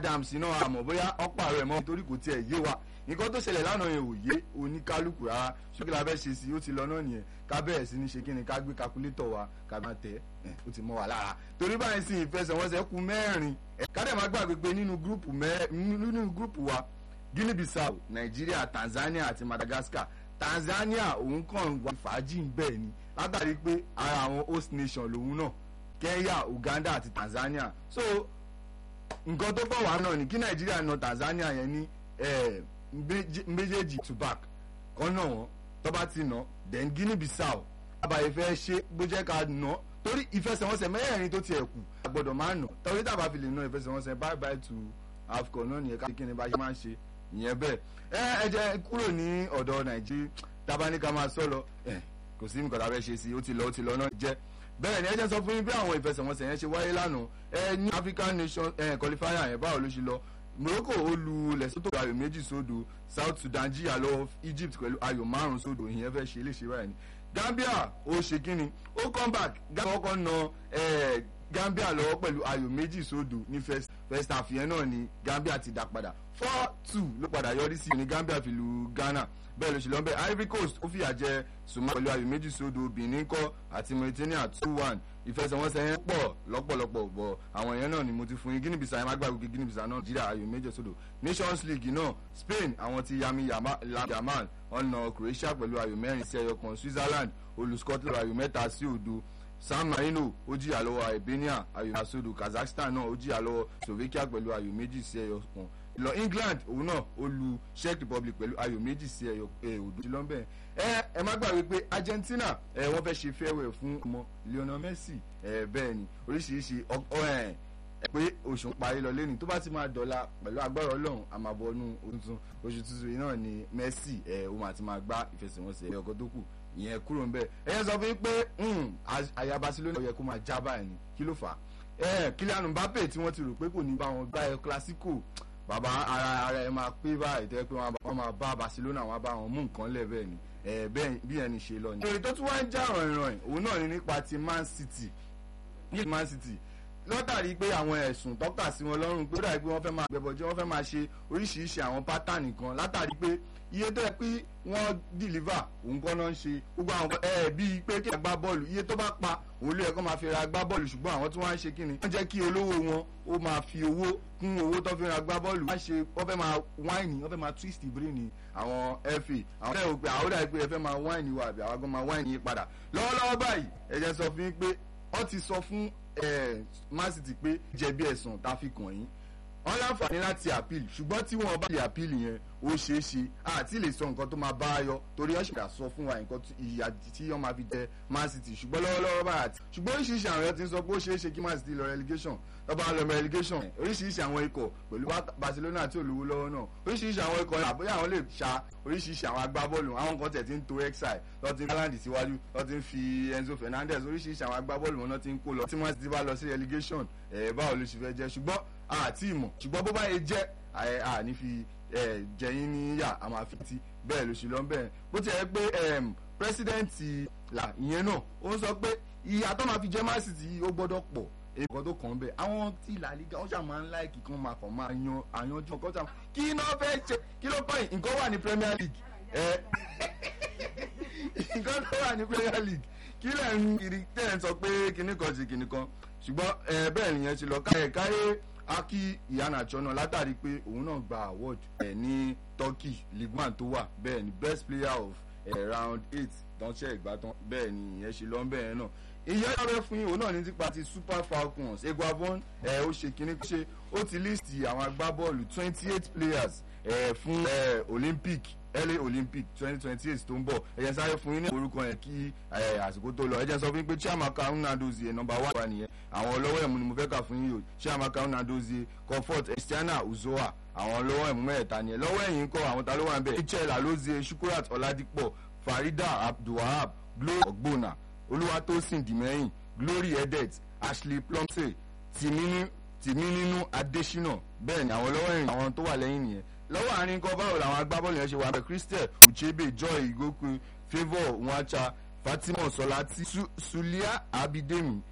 Adams náà àmọ́ bóyá ọ̀pá rẹ̀ mọ́ nítorí kò tiẹ̀ yé wa nǹkan tó ṣẹlẹ̀ lánàá yẹn ò yé oníkálukú rárá ṣókè la fẹ́ ṣe sí ó ti lọ náà nìyẹn ká bẹ̀rẹ̀ sí ní ṣe kí ni ká gbé kakulétọ̀ wa ká máa tẹ̀ ẹ́ ó ti mọ́ wa lára torí báyìí sì ìfẹsẹ̀wọnsẹ̀ kù mẹ́rin ká dẹ̀ má gbàgbé pé nínú gúrùpù nínú gúrùpù wa Guinea Bissau Nàìjíríà Tanzania àti Madagascar Tanzania òun kàn wá fàájì ń bẹ̀ ni látàrí pé ara àwọn host nation lòun náà Kenya Uganda àti Tanzania so nǹkan tó bọ̀ wá náà ni kí Nàìjíríà na Tanzania yẹn ní méjèèjì to back kan náà wọn tó bá ti nà then Guinea Bissau àbàyè fẹ́ ṣe bó jẹ́ ká nà torí ìfẹsẹ̀wọnsẹ̀ mẹ́rẹ̀ẹ̀rin tó tiẹ̀ kù àgbọ̀dọ̀ máa nà torí tàbá fi lè ná ìfẹsẹ̀wọnsẹ̀ bye bye to AFCON náà nìyẹn ká kí ni bá ṣe máa ń ṣe ìyẹn bẹ́ẹ̀ ẹ ẹ jẹ́ kúrò ní ọ̀dọ̀ Nàìjíríà tábà ní ká máa sọ lọ ẹ kò sí nǹkan tá a fẹ́ ṣe sí ó ti lọ ó ti lọ náà jẹ́ bẹ́ẹ̀ ni ẹ jẹ́ sọ fún yín bí àwọn ìfẹsẹ̀wọnsẹ̀ yẹn ṣe wáyé lánàá ẹ ní African Nation ẹ qualifier yẹn báwo ló ṣe lọ Morocco ó lu Lesotho ayò méjì sódò South Sudan jìyà lọ Egypt pẹ̀lú ayò márùn sódò ìyẹn fẹ́ ṣe léṣe báyìí ni Gambia ó ṣe kíni ó come back Gambia kọ́kọ́ na Gambia lọ́wọ́ pẹ̀lú ayò méjì sódò ní first half yẹn náà ni Gambia ti dá padà four two ló padà yọrí sí ní Gambia fi lu Ghana bẹ́ẹ̀ ló ṣe lọ́nbẹ̀ Ivory Coast ó fìyà jẹ Somalia pẹ̀lú ayò méjì sódò Benin kọ́ àti Mauritania two one ìfẹsẹ̀wọnsẹ̀ yẹn pọ̀ lọ́pọ̀lọpọ̀ bọ̀ àwọn yẹn náà ni mo ti fún yín Guinea Bissau yẹn má gbàgbé Guinea Bissau náà Nàìjíríà ayò méjì sódò Nations League náà Spain àwọn ti Yami Yamal ọ̀nà Croatia pẹ̀lú ayò mẹ́rin sí ẹyọ kan Switzerland olú Scotland ayò mẹ́ta sí òdo San Marino ó jìyà lọ́wọ́ Albania ayò mẹ́ta sódò Kazakhstan náà ó jìyà lọ́wọ́ Slovakia pẹ̀lú ayò méjì sí ẹyọ kan lọ England òun náà ó lu Czech Republic pẹ̀lú ayò méjì sí ẹyọ òdo lọ́nbẹ̀ ẹ ẹ má gbàgbé pé Argentina ẹ wọ́n fẹ́ ṣe farewell fún ọmọ Lionel Messi ẹ bẹ́ẹ̀ ni oríṣiríṣi ọ ẹ pé oṣù parí lọ lẹ́nu tó bá ti máa dọ̀la pẹ̀lú agbára ọlọ́run àmàbọ̀nú tuntun oṣù tuntun yìí náà ni Messi ẹ ó máa ti máa gbá ìfẹsẹ̀wọnsẹ̀ ọkọ̀ tó kù ìyẹn kúrò ńbẹ̀ ẹ yẹn sọ fún yín pé àyà Barcelona ó yẹ kó máa já báyìí ni kí ló fà á ẹ Kylian Mbappe tí wọ́n ti rò pé kò ní bá wọn gbá ẹ Clasico bàbá ara ara ẹ máa pé báyìí tẹ́ pé wọ́n máa bá Barcelona wọn bá wọn mú nǹkan lẹ̀ bẹ́ẹ̀ ni ẹ bẹ́ẹ̀ bí ẹni ṣe lọ ni. èrè tó tún wá ń já ìrànìràn òun náà ni nípa ti Man City ní Man City lọ́tàrí pé àwọn ẹ̀sùn tọ́ka sí wọn lọ́rùn pé ó dàbí pé wọ́n fẹ́ máa gbẹ̀bọ̀jẹ́ wọ́n fẹ́ máa ṣe oríṣiríṣi àwọn pátánì kan látàrí pé iye tó yẹ pé wọ́n deliver òun kọ́ náà ń ṣe gbogbo àwọn ẹ̀ bíi pé kí agbá bọ́ọ̀lù iye tó bá pa òun ló yẹ kó máa fi ra agbá bọ́ọ̀lù ṣùgbọ́n àwọn tí wọ́n á ṣe kí ni wọ́n jẹ́ kí olówó wọn ó máa fi owó kún owó tó fi ra agbá bọ́ọ̀lù wọ́n ṣe wọ́n fẹ́ máa wáìnì wọ́n fẹ́ máa twist brain àwọn FA àwọn ẹ̀ ò pé àwọn dàbí pé ẹ fẹ́ máa wáìnì wa àbí àwọn gan máa wáìnì yín padà lọ́wọ́lọ́wọ́ báyìí ẹ jẹ́ sọ fún yín pé wọ́n ti sọ fún Man City pé jẹ̀bi ẹ̀sùn tá a fi kàn yín wọ́n láǹfààní láti appeal ṣùgbọ́n tí wọ́n bá lè appeal yẹn ó ṣeé ṣe àti lè sọ nǹkan tó máa bá a yọ torí wọ́n ṣèkà sọ fún wa nǹkan ìyà tí wọ́n máa fi jẹ Man City ṣùgbọ́n lọ́wọ́lọ́wọ́ báyà tí ṣùgbọ́n oríṣiríṣi àwọn ẹ̀ ti ń sọ pé ó ṣeé ṣe kí Man City lọ relegation lọ́ba lọ relegation oríṣiríṣi àwọn ikọ̀ pẹ̀lú Barcelona tí ò lówó lọ́wọ́ náà oríṣiríṣi àwọn ikọ̀ náà bóyá àwọn lè ṣa oríṣiríṣi àwọn agbábọ́ọ̀lù àwọn kan tẹ̀ ti ń to exile lọ́ ti ń Haaland síwájú lọ́ ti ń fi Enzo Fernandez oríṣiríṣi àwọn agbábọ́ọ̀lù wọn náà ti ń kó lọ tí Man City bá lọ sí relegation ẹ̀ báwo ló ṣe fẹ́ jẹ́ ṣùgbọ́n àti ìmọ̀ ṣùgbọ́n bó bá yẹ jẹ́ àní fi jẹ̀yìn ní yà á máa fi ti bẹ́ẹ̀ ló ṣe lọ bẹ́ẹ̀ bó ti yẹ pé pírẹsidẹ́ǹtì là ìyẹn náà ó ń sọ pé ìyà tó máa fi jẹ́ Man City ó gbọ́dọ̀ pọ̀ èkó tó kàn bẹ́ẹ̀ àwọn tí La Liga wọ́n ṣàmà ń láìkì kan máa kàn máa yan àyanjú ọkọ̀ tàwọn kí iná fẹ́ ṣe kí ló pọ̀ nǹkan wà ní Premier League nǹkan tó wà ní Premier League kí lẹ̀ ń kiri tẹ̀ ń sọ pé kinní kan ṣe kinní kan ṣùgbọ́n bẹ́ẹ̀ nìyẹn ti lọ káyé aki Iheanacho náà látàrí pé òun náà gba award ẹ̀ ní Turkey League One tó wà bẹ́ẹ̀ ni best player of eh, round eight tánṣẹ́ ìgbàtàn bẹ́ẹ̀ ni ìyẹn ṣe lọ́n bẹ́ẹ̀ náà ìyẹn lọ́rẹ́ fún yín òun náà ní tipa ti Super Falcons Eguavon ẹ̀ ó ṣe kíní ṣe ó ti list àwọn agbábọ́ọ̀lù twenty eight players ẹ̀ fún ẹ̀ Olympic LA Olympic twenty twenty eight tó ń bọ̀ ẹ jẹ́ sáré fún yín ní orúkọ yẹn kí àsìkò tó lọ ẹ jẹ́ sọ fún yín pé Chiamaka Nnadozie nọ́mbà wà wà nìyẹn àwọn ọlọ́wọ́ ẹ̀mú ni mo fẹ́ kà fún yín o Chiamaka Nnadozie Comfort Estiana Uzoa àwọn ọlọ́wọ́ ẹ̀mú mẹ́ẹ̀ta nìyẹn lọ́wọ́ ẹ̀yìn kọ́ àwọn ta ló wà ń bẹ̀ Michel Alozie Shukurat Oladipo Farida Abdulwahab Glory Ogbona Olúwatósìn Dìmẹ́yìn Glory Edet Ashley Plumsey Tìmínínú Adésínà bẹ́ẹ̀ ni àwọn ọlọ́wọ́ ẹ̀yìn àwọn tó wà lẹ́yìn nìyẹn lọ́wọ́ àárín kan báwo làwọn agbábọ́ọ̀lù yẹn ṣe wà bẹ́ẹ̀ Christel Uchebe Joy Igoku Favour Nwacha Fatima Solati Su Sulia Abidemi